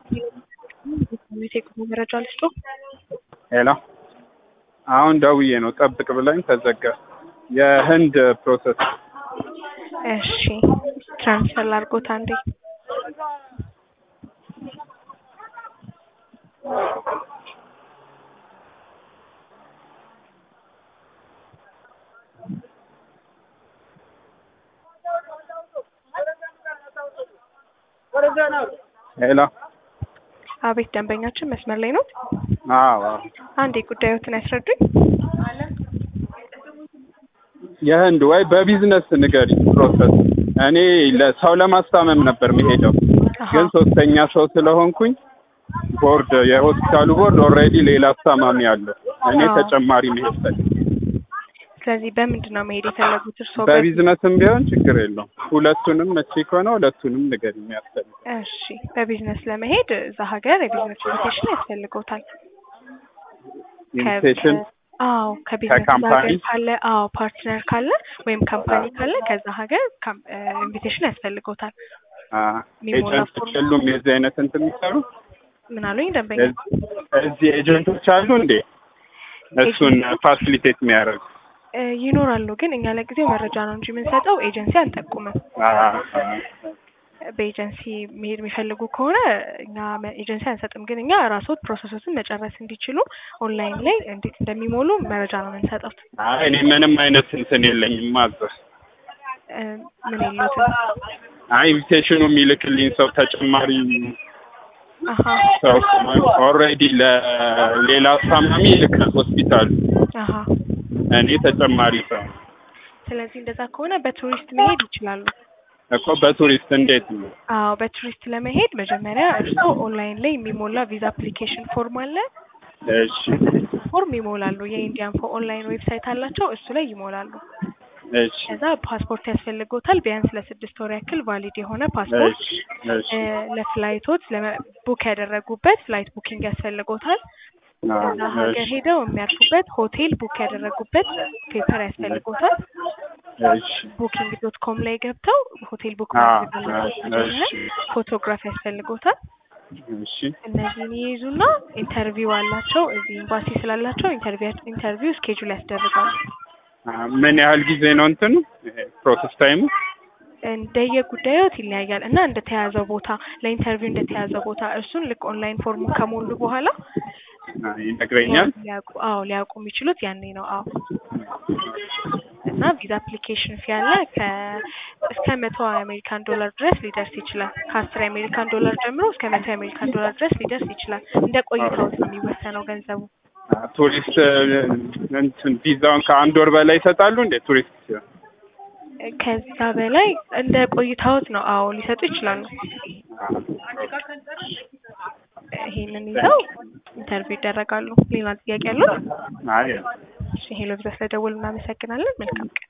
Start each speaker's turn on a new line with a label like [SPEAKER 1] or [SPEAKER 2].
[SPEAKER 1] የቴክኖ መረጃ ልስጦ።
[SPEAKER 2] ሄሎ አሁን ደውዬ ነው ጠብቅ ብላኝ ተዘጋ። የህንድ ፕሮሰስ
[SPEAKER 1] እሺ ትራንስፈር ላድርጎት አንዴ።
[SPEAKER 2] ሄሎ
[SPEAKER 1] አቤት ደንበኛችን መስመር ላይ ነው።
[SPEAKER 2] አዎ አዎ።
[SPEAKER 1] አንዴ ጉዳዮትን ያስረዱኝ።
[SPEAKER 2] የህንድ ወይ በቢዝነስ ንገሪ ፕሮሰስ። እኔ ለሰው ለማስታመም ነበር መሄደው
[SPEAKER 1] አሃ፣
[SPEAKER 2] ግን ሶስተኛ ሰው ስለሆንኩኝ ቦርድ የሆስፒታሉ ቦርድ ኦልሬዲ ሌላ አስታማሚ አለው። እኔ
[SPEAKER 1] አዎ።
[SPEAKER 2] ተጨማሪ መሄድ ፈልግ
[SPEAKER 1] ስለዚህ በምንድን ነው መሄድ የፈለጉት እርስዎ?
[SPEAKER 2] በቢዝነስም ቢሆን ችግር የለውም። ሁለቱንም መቼ ከሆነ ሁለቱንም ንገሪ የሚያስፈልግ
[SPEAKER 1] እሺ በቢዝነስ ለመሄድ እዛ ሀገር የቢዝነስ ኢንቪቴሽን ያስፈልገውታል።
[SPEAKER 2] ኢንቪቴሽን
[SPEAKER 1] አዎ ከቢዝነስ
[SPEAKER 2] ከካምፓኒ?
[SPEAKER 1] ሀገር ካለ አዎ ፓርትነር ካለ ወይም ካምፓኒ ካለ ከዛ ሀገር ኢንቪቴሽን ያስፈልገውታል። የሚሞላ
[SPEAKER 2] ኤጀንቶች
[SPEAKER 1] ፎርም
[SPEAKER 2] የሉም የዚህ አይነት እንትን የሚሰሩ
[SPEAKER 1] ምን አሉኝ ደንበኛ?
[SPEAKER 2] እዚህ- እዚህ ኤጀንቶች አሉ እንዴ እሱን ፋሲሊቴት የሚያደርጉ
[SPEAKER 1] እ ይኖራሉ ግን እኛ ለጊዜው መረጃ ነው እንጂ የምንሰጠው ኤጀንሲ አንጠቁምም። በኤጀንሲ መሄድ የሚፈልጉ ከሆነ እኛ መ- ኤጀንሲ አንሰጥም። ግን እኛ ራስዎት ፕሮሰሶችን መጨረስ እንዲችሉ ኦንላይን ላይ እንዴት እንደሚሞሉ መረጃ ነው የምንሰጠው።
[SPEAKER 2] አይ እኔ ምንም አይነት እንትን የለኝም ማዘር
[SPEAKER 1] እ ምን የሉትም።
[SPEAKER 2] አይ ኢንቪቴሽኑ የሚልክልኝ ሰው ተጨማሪ
[SPEAKER 1] አሀ
[SPEAKER 2] ሰው ኦልሬዲ ለሌላ አስታማሚ ይልካል ሆስፒታሉ
[SPEAKER 1] አሀ።
[SPEAKER 2] እኔ ተጨማሪ ሰው
[SPEAKER 1] ስለዚህ እንደዛ ከሆነ በቱሪስት መሄድ ይችላሉ።
[SPEAKER 2] እኮ በቱሪስት እንዴት ነው
[SPEAKER 1] አዎ በቱሪስት ለመሄድ መጀመሪያ እርስዎ ኦንላይን ላይ የሚሞላ ቪዛ አፕሊኬሽን ፎርም አለ።
[SPEAKER 2] እሺ
[SPEAKER 1] ፎርም ይሞላሉ። የኢንዲያን ፎ ኦንላይን ዌብሳይት አላቸው። እሱ ላይ ይሞላሉ።
[SPEAKER 2] እሺ
[SPEAKER 1] ከዛ ፓስፖርት ያስፈልጎታል። ቢያንስ ለስድስት ወር ያክል ቫሊድ የሆነ ፓስፖርት
[SPEAKER 2] እሺ እሺ
[SPEAKER 1] እ ለፍላይቶች ለመ- ቡክ ያደረጉበት ፍላይት ቡኪንግ ያስፈልጎታል። እዛ ሀገር
[SPEAKER 2] እሺ
[SPEAKER 1] ሄደው የሚያርፉበት ሆቴል ቡክ ያደረጉበት ፔፐር ያስፈልጎታል።
[SPEAKER 2] እሺ
[SPEAKER 1] ቡኪንግ ዶት ኮም ላይ ገብተው ሆቴል ቡክ
[SPEAKER 2] አ
[SPEAKER 1] ማድረግ አለበት መጀመሪያ።
[SPEAKER 2] እሺ
[SPEAKER 1] ፎቶግራፍ ያስፈልጎታል።
[SPEAKER 2] እሺ
[SPEAKER 1] እነዚህን ይይዙና ኢንተርቪው አላቸው። እዚህ ኤምባሲ ስላላቸው ኢንተርቪው ኢንተርቪው ስኬጁል ያስደርጋሉ።
[SPEAKER 2] አ፣ ምን ያህል ጊዜ ነው እንትኑ ፕሮሰስ ታይሙ?
[SPEAKER 1] እንደየ ጉዳዮት ይለያያል እና እንደተያዘው ቦታ ለኢንተርቪው እንደተያዘው ቦታ እሱን ልክ ኦንላይን ፎርሙን ከሞሉ በኋላ
[SPEAKER 2] አ፣ ይነግረኛል።
[SPEAKER 1] ሊያውቁ አዎ ሊያውቁ የሚችሉት ያኔ ነው። አዎ እና ቪዛ አፕሊኬሽን ፊ ያለ ከ እስከ መቶ የአሜሪካን ዶላር ድረስ ሊደርስ ይችላል። ከአስር የአሜሪካን ዶላር ጀምሮ እስከ መቶ የአሜሪካን ዶላር ድረስ ሊደርስ ይችላል። እንደ ቆይታዎት ነው የሚወሰነው ገንዘቡ።
[SPEAKER 2] አ፣ ቱሪስት እንትን ቪዛውን ከአንድ ወር በላይ ይሰጣሉ እንዴ ቱሪስት ሲሆን?
[SPEAKER 1] ከዛ በላይ እንደ ቆይታዎት ነው። አዎ ሊሰጡ ይችላሉ። ይሄንን ይዘው ኢንተርቪው ይደረጋሉ። ሌላ ጥያቄ ያሉት?
[SPEAKER 2] አይ
[SPEAKER 1] እሺ ሄሎ ብዛ ስለደወሉ እናመሰግናለን። መልካም ቀን።